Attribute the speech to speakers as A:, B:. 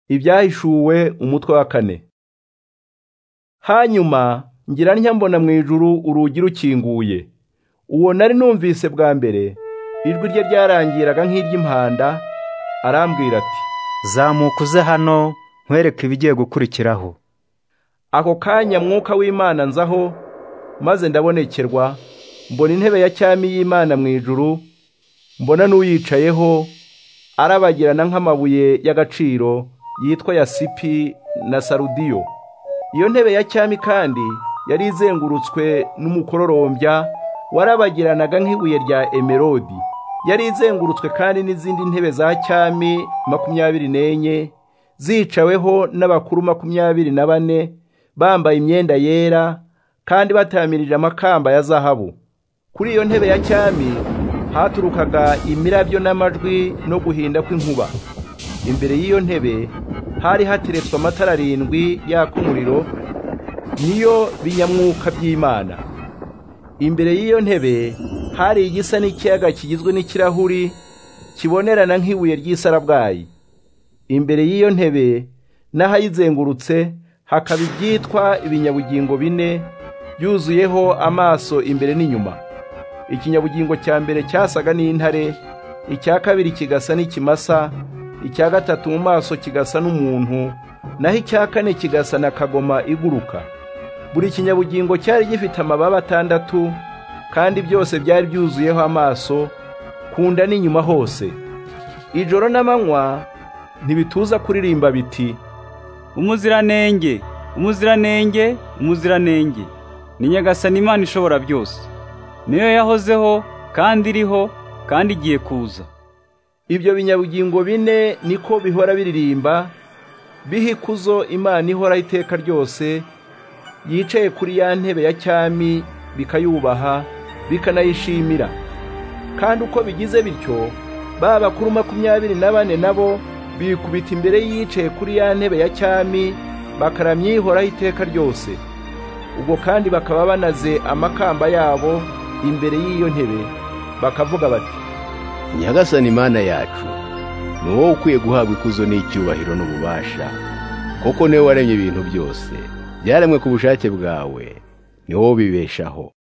A: ibyahishuwe umutwe wa kane hanyuma ngira ntya mbona mu ijuru urugi rukinguye uwo nari numvise bwa mbere ijwi rye ryarangiraga nk'iry'impanda arambwira ati
B: zamuka uze hano nkwereke ibigiye gukurikiraho
A: ako kanya mwuka w'imana nzaho maze ndabonekerwa mbona intebe ya cyami y'imana mu ijuru mbona n'uyicayeho arabagirana nk'amabuye y'agaciro yitwa yasipi na sarudiyo iyo ntebe ya cyami kandi yari izengurutswe n'umukororombya warabagiranaga nk'ibuye rya emerodi yari izengurutswe kandi n'izindi ntebe za cyami makumyabiri n'enye zicaweho n'abakuru makumyabiri na bane bambaye imyenda yera kandi batamirije amakamba ya zahabu kuri iyo ntebe ya cyami haturukaga imirabyo n'amajwi no guhinda kw'inkuba imbere y'iyo ntebe hari hateretswe amatara arindwi yaka umuriro niyo binyamwuka by'imana imbere y'iyo ntebe hari igisa n'ikiyaga kigizwe n'ikirahuri kibonerana nk'ibuye ry'isarabwayi imbere y'iyo ntebe n'ahayizengurutse hakaba ibyitwa ibinyabugingo bine byuzuyeho amaso imbere n'inyuma ikinyabugingo cya mbere cyasaga n'intare icya kabiri kigasa n'ikimasa icya gatatu mu maso kigasa n'umuntu naho icya kane kigasa na kagoma iguruka buri kinyabugingo cyari gifite amababa atandatu kandi byose byari byuzuyeho amaso ku nda n'inyuma hose ijoro n'amanywa ntibituza kuririmba biti
C: umuziranenge umuziranenge umuziranenge ni nyagasani imana ishobora byose niyo yahozeho kandi iriho kandi igiye kuza
A: ibyo binyabugingo bine niko bihora biririmba biha ikuzo imana ihora iteka ryose yicaye kuri ya ntebe ya cyami bikayubaha bikanayishimira kandi uko bigize bityo ba bakuru makumyabiri na bane nabo bikubita imbere yicaye kuri ya ntebe ya cyami bakaramya ihoraho iteka ryose ubwo kandi bakaba banaze amakamba yabo imbere y'iyo ntebe bakavuga bati
D: nyagasani imana yacu ni wowe ukwiye guhabwa ikuzo n'icyubahiro n'ububasha kuko niwe waremye ibintu byose byaremwe ku bushake bwawe ni wowe ubibeshaho